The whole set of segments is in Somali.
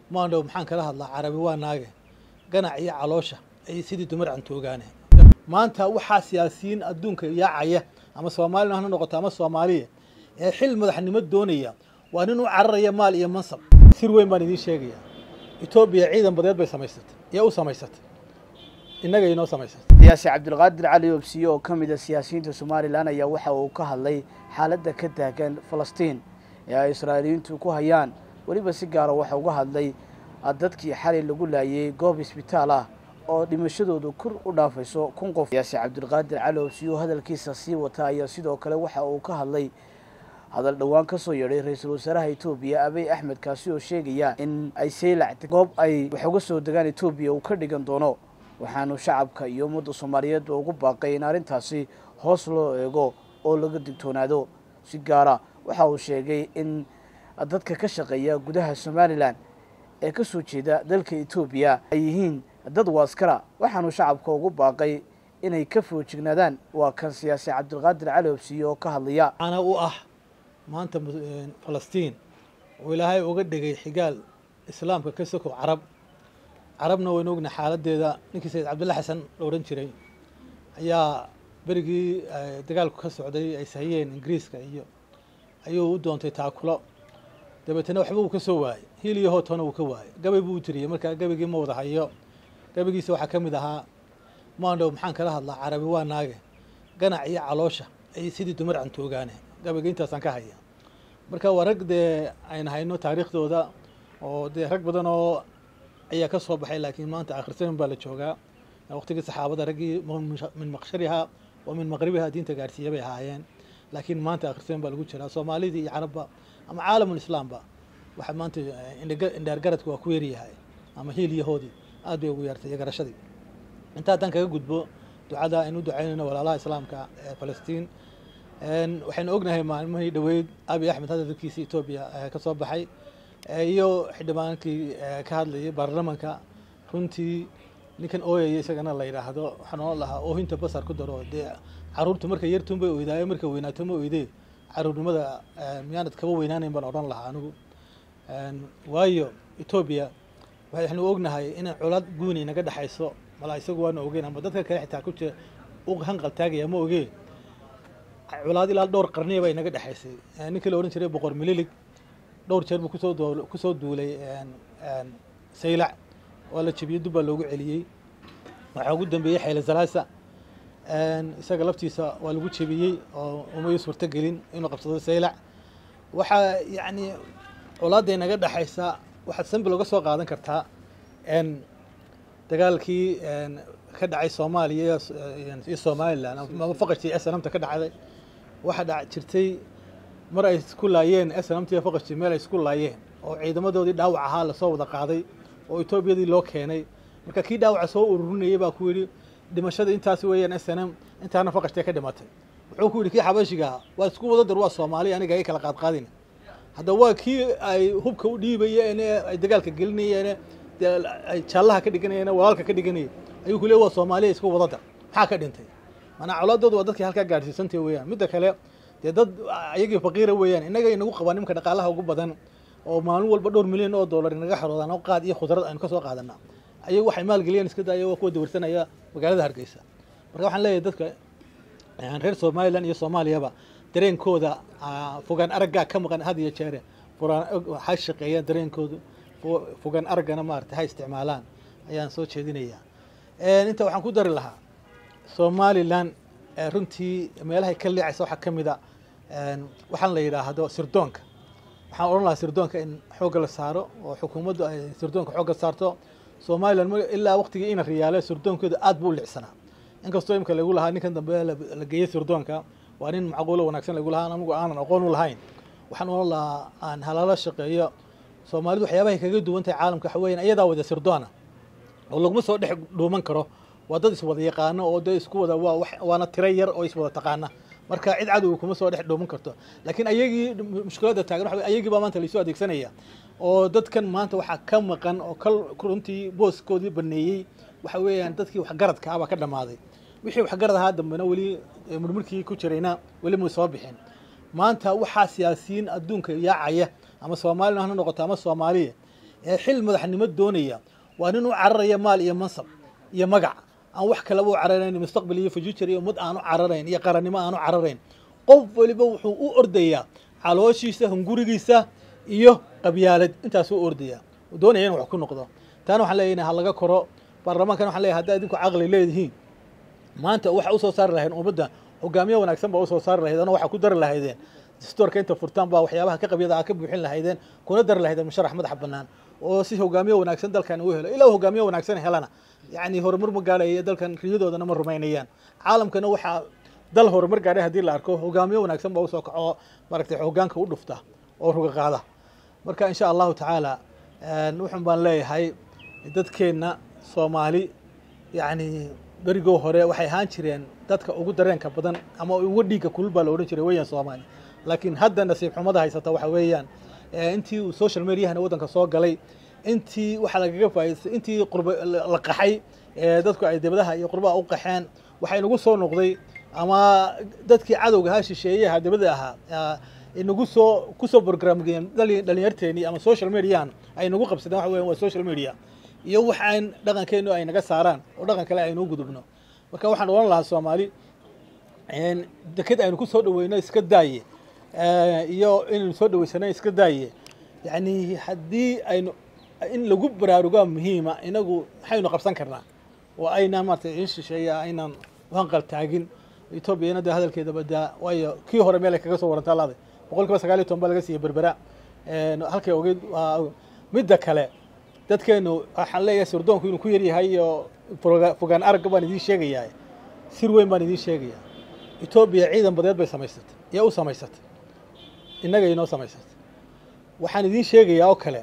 maandhow maxaan kala hadlaa carabi waa naage ganac iyo caloosha ay sidii dumar cantoogaane maanta waxaa siyaasiyiin adduunka yaacaya ama soomaalina ha noqoto ama soomaaliya ee xil madaxnimo doonaya waa nin u cararaya maal iyo mansab sir weyn baan idiin sheegaya etoobiya ciidan badeed bay samaysatay yaa u samaysatay innaga inoo samaysatay siyaasi cabdulqaadir cali oobsiye oo ka mid a siyaasiyiinta somalilan ayaa waxa uu ka hadlay xaaladda ka taagan falastiin ee ay israa'iiliyiintu ku hayaan weliba si gaara waxa uga hadlay dadkii xalay lagu laayay goob isbitaal ah oo dhimashadoodu kor u dhaafayso kun qof siyaasi cabdulqaadir cali oobsiye oo hadalkiisa sii wata ayaa sidoo kale waxa uu ka hadlay hadal dhowaan ka soo yeedhay ra-iisul wasaaraha etoobiya abiy axmed kaasi oo sheegaya in ay saylac goob ay wax uga soo degaan etoobiya uu ka dhigan doono waxaanu shacabka iyo ummadda soomaaliyeed ugu baaqay in arrintaasi hoos loo eego oo laga digtoonaado si gaara waxa uu sheegay in dadka ka shaqeeya gudaha somalilan ee ka soo jeeda dalka etoobiya ay yihiin dad waaskara waxaanu shacabka ugu baaqay inay ka foojignaadaan waa kan siyaasi cabdulqaadir cali obsiye oo ka hadlaya ana u ah maanta falastiin oo ilaahay uga dhigay xigaal islaamka ka sokow carab carabna waynu ogna xaaladdeeda ninkii sayid cabdulla xasan la odhan jiray ayaa berigii dagaalku ka socday ay sahiyeen ingiriiska iyo ayuu u doontay taakulo dabeetana waxba uu ka soo waayey hiil iyo hootona uu ka waayey gabay buu u tiriyey markaa gabaygii ma wada hayo gabaygiisa waxaa ka mid ahaa maandhow maxaan kala hadlaa carabi waa naage ganac iyo caloosha ay sidii dumar cantoogaane gabayga intaasaan ka haya marka waa rag dee ayna hayno taariikhdooda oo dee rag badan oo ayaa ka soo baxay laakiin maanta akhrisamin baa la joogaa waqtigii saxaabada raggii min maqshariha wa min maqribiha diinta gaarsiiya bay ahaayeen laakiin maanta akhrisamin baa lagu jiraa soomaalidii iyo carabba ama caalamulislaamba waxa maanta indhaargaradku waa ku yaryahay ama hiil iyo hoodii aad bay ugu yaartay iyo garashadii inta haddaan kaga gudbo ducada aynu u ducaynayno walaalaha islaamka ee falastiin waxaynu ognahay maalmihii dhoweyd abiy axmed hadalkiisii etoobiya ka soo baxay iyo xildhibaankii ka hadlayay baarlamanka runtii ninkan ooyaya isagana la yidhaahdo waxaan oon lahaa oohinta basar ku daro dee caruurtu markay yartuun bay oydaayo markay weynaato ma oydee caruurnimada miyaanad kaba weynaanayn baan odhan lahaa anigu waayo etoobiya waxaynu ognahay inay colaad guuni naga dhexayso malaa isagu waana ogeyn ama dadka kale xitaa ku jira u hanqal taagaya ma ogee colaad ilaa dhowr qarniya bay naga dhexaysay ninkii la odhan jiray boqor mililig dhowr jeer buu kusoo doo kusoo duulay saylac waa la jebiyey dub baa loogu celiyey waxaa ugu dambeeyey xeyle salaasa isaga laftiisa waa lagu jebiyey oo umayu suurto gelin inuu qabsado saylac waxaa yacni colaaday naga dhexaysa waxaad sanbi looga soo qaadan kartaa dagaalkii ka dhacay soomaaliya iyo somalilan ama faqashtii snamta ka dhacday waxaa dha jirtay mar ay isku laayeen snamta iyo faqashtii meel ay isku laayeen oo ciidamadoodii dhaawac ahaa lasoo wada qaaday oo etoobiyadii loo keenay marka kii dhaawaca soo ururinayay baa ku yidhi dhimashada intaas weeyaan snm intaana faqashtee ka dhimatay wuxuu ku yidhi kii xabashigaa waa isku wada dar waa soomaaliya aniga ay kala qaadqaadin hadda waa kii ay hubka u dhiibayeen ay dagaalka gelinayeen ay jaallaha ka dhiganayeen walaalka ka dhiganayay ayuu ku leey waa soomaaliya isku wada dar maxaa ka dhintay maanaa colaadooda waa dadkii halkaa gaadhsiisantay weeyaan midda kale dee dad ayagii faqiira weeyaan innaga inagu qabaa nimka dhaqaalaha ugu badan oo maalin walba dhowr milyan oo dollar inaga xaroodaan oo qaad iyo khudrad aynu ka soo qaadana ayagu waxay maalgeliyeen iska daaya waa kuwa dawarsanaya magaalada hargeysa marka waxaan leeyahay dadka reer somalilan iyo soomaaliyaba dareenkooda fogaan araggaa ka maqan had iyo jeere ha shaqeeyaan dareenkoodu fogaan araggana maarata ha isticmaalaan ayaan soo jeedinayaa inta waxaan ku dari lahaa somalilan runtii meelahay ka leecaysa waxaa ka mid a waxaan la yidhaahdo sirdoonka waxaan odhan lahaa sirdoonka in xoogga la saaro oo xukuumaddu ay sirdoonka xoogga saarto somalilan ilaa waqtigii ina riyaale sirdoonkeeda aad buu u licsanaa inkastoo imka lagu lahaa ninkan dambe la geeyey sirdoonka waa nin macquulo wanaagsan lagu lahaa anigu aanan aqoon u lahayn waxaan odhan lahaa aan halaalo shaqeeyo soomaalidu waxyaabahay kaga duwan tahay caalamka waxa weyan iyadaa wada sirdoona oo laguma soo dhex dhuuman karo waa dad iswada yaqaano oo dee isku wada waa waana tiro yar oo iswada taqaana marka cid cadow kuma soo dhex dhuuman karto laakiin ayagii mushkiladda taagan waxa ayagii baa maanta laisoo adeegsanaya oo dadkan maanta waxaa ka maqan oo kal runtii booskoodii baneeyey waxa weeyaan dadkii waxgaradka ah baa ka dhammaaday wixii waxgarad ahaa dambena weli murmurkii ku jirayna weli may soo bixin maanta waxaa siyaasiyiin adduunka yaacaya ama soomaalina ha noqoto ama soomaaliya ee xil madaxnimo doonaya waa nin u cararaya maal iyo mansab iyo magac aan wax kalaba u cararayn mustaqbal iyo future iyo ummad aanu cararayn iyo qarannimo aanu cararayn qof waliba wuxuu u ordayaa calooshiisa hungurigiisa iyo qabyaalad intaasuu ordaya doonaya in wax ku noqdo taana waxaan leeyahay ha laga koro baarlamaankan waxaan leeyahay haddaa idinku caqli leedihiin maanta waxa usoo saari lahayn ummadda hogaamiye wanaagsan baa usoo saari lahayd ana waxaa ku dari lahaydeen dastoorka inta furtaan baa waxyaabaha ka qabyada a ka buuxin lahaydeen kuna dari lahaydeen musharax madaxa bannaan oo si hogaamiye wanaagsan dalkan uu helo ilaa hogaamiye wanaagsan helana yacni horumar ma gaadhaya dalkan riyadoodana ma rumaynayaan caalamkana waxaa dal horumar gaadhay haddii la arko hogaamiye wanaagsan baa usoo kaco maaragtay hogaanka u dhufta oo ruga qaada marka insha allahu tacaala wuxun baan leeyahay dadkeenna soomaali yacni berigoo hore waxay ahaan jireen dadka ugu dareenka badan ama ugu dhiigga kulul baa la odhan jiray weeyaan soomaali laakiin hadda nasiib xumada haysata waxa weeyaan intii uu social mediahana waddanka soo galay intii waxaa lagaga faa'idaystay intii qurba la qaxay dadku ay dibadaha iyo qurbaha u qaxeen waxaa inagu soo noqday ama dadkii cadowga ahaa shisheeyaha dibada ahaa inagu soo kusoo programgeen dhalinyarteenii ama social mediahan ay nagu qabsadeen waxa weyan waa social media iyo wax aan dhaqankeenu ay naga saaraan oo dhaqan kale aynuu gudubno marka waxaan odhan lahaa soomaali deked aynu ku soo dhaweyno iska daaye iyo inaynu soo dhaweysana iska daaye yacni haddii aynu in lagu baraarugaa muhiima inagu maxaynu qabsan karnaa oo aynaan maarata in shisheeya aynaan hanqal taagin etoobiyana de hadalkeeda badaa waayo kii hore meel ay kaga soo warantaa laaday boqol kiiba sagaal iyo toban baa laga siiyey berbera halkay ogeyd midda kale dadkeenu waxaan leeyahay sirdoonku inuu ku yaryahay iyo fogaan aragga baan idiin sheegayaa sir weyn baan idiin sheegayaa etoobiya ciidan badeed bay samaysatay yaa u samaysatay innaga inoo samaysatay waxaan idiin sheegayaa oo kale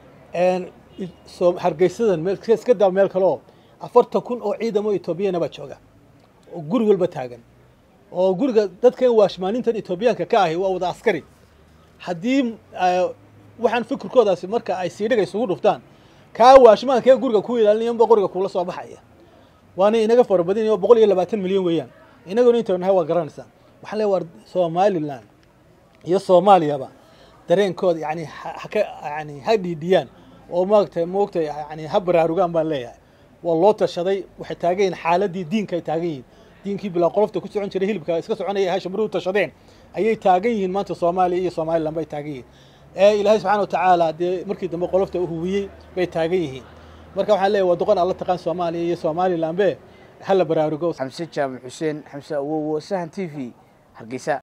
hargeysadan meel iska daa meel kale oo afartan kun oo ciidamo etoobiyana baa jooga oo guri walba taagan oo guriga dadkan waashmaanintan etoobiyaanka ka ahi waa wada askari haddii waxaan fikirkoodaasi marka ay siidhiga isugu dhuftaan kaa waashmaankee guriga ku ilaalinayanba qoriga kuula soo baxaya waana inaga farabadin oo boqol iyo labaatan milyan weeyaan inaguna intaynu nahay waa garanaysaa waxaan leeya war somalilan iyo soomaaliyaba dareenkooda yani haka yani ha dhiidhiyaan oo maagta moogta yani ha baraarugaan baan leeyahay waa loo tashaday waxay taagan yihin xaaladii diinka ay taagan yihin diinkii bilaa qolofta ku socon jiray hilibka iska soconaya ha shamruhu tashadeen ayay taagan yihiin maanta soomaaliya iyo somalilan bay taagan yihiin ee ilaahay subxana wa tacaala dee markii dambe qolofta u huwiyey bay taagan yihiin marka waxaan leeyahy waa doqon alla taqaan soomaaliya iyo somalilanbe hala baraarugo xamse jaamac xuseen xamse awowo sahan t v hargeysa